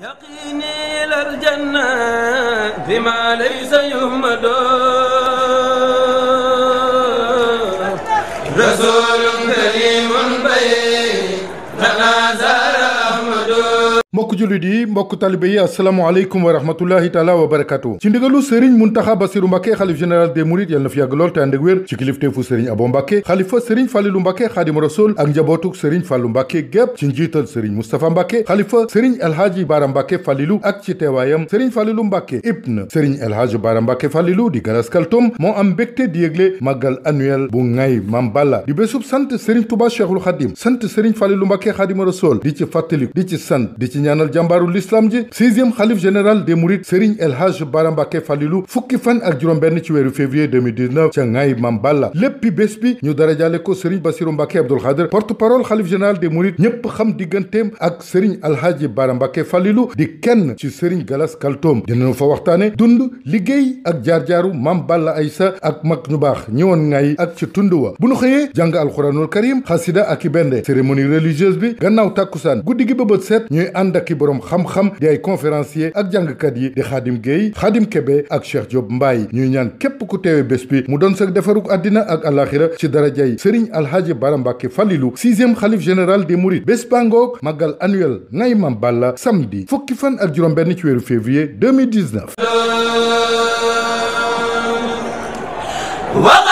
يقيني إلى الجنة بما ليس يهمد رسول كريم بين زار أحمد mbokk jullit yi mbokk talibe yi asalaamaaleykum wa rahmatullahi taala wa barakatu ci ndigalu sëriñ muntaxa basiru mbàkke xalif général des mourides yal na fi yàgg lool te ànd ak wér ci kilifteefu sëriñ abo mbàkke xalifa sëriñ fàllilu mbàkke xaadim rasul ak njabootuk sëriñ fàllu mbàkke gépp ci njiital sëriñ mustapha mbàkke xalifa sëriñ elhaaji baara mbàkke fàllilu ak ci teewaayam sëriñ fàllilu mbàkke ibn sëriñ elhaaji baara mbàkke fàllilu di galas kaltom moo am mbégte di yëgle màggal annuel bu ngay mam balla di bésub sant sëriñ tuba cheikhul xadim sant sëriñ fàllilu mbàkke xaadim rasul di ci fàttali di ci sant di ci ñaanal jàmbaaru l'islam ji sixième xalif général des mourides Serigne El Hadj Bara Mbacké Falilou fukki fan ak juróom-benn ci weeru février 2019 ca Ngaye Mam Balla léppi bés bi ñu dara jaale ko Serigne Bassirou Mbacké Abdoul Khadr porte-parole xalif général des mourides ñépp xam digganteem ak Serigne El Hadj Bara Mbacké Falilou di kenn ci Serigne Galas Kaltoom dinañu fa waxtaane dund liggéey ak jaar-jaaru Mam Balla Aïssa ak mag ñu baax ñëwoon Ngaye ak ci tund wa bu nu xëyee jàng alxuraanul karim xasida ak i bende cérémonie religieuse bi gannaaw tàkkusaan guddi gi ba bët set ñuy ànd ak i borom xam-xam di ay conférencier ak jàngkat yi di xaadim Guèye xaadim Kébé ak Cheikh Diop Mbaye ñuy ñaan képp ku teewe bés bi mu doon sa defaruk àddina ak alaxira ci darajay Serigne Alhaji Bara Mbacké Falilou sixième xalif général des mourides bés bangoog màggal annuel ngay Mam Balla samedi fukki fan ak juróom benn ci weeru février 2019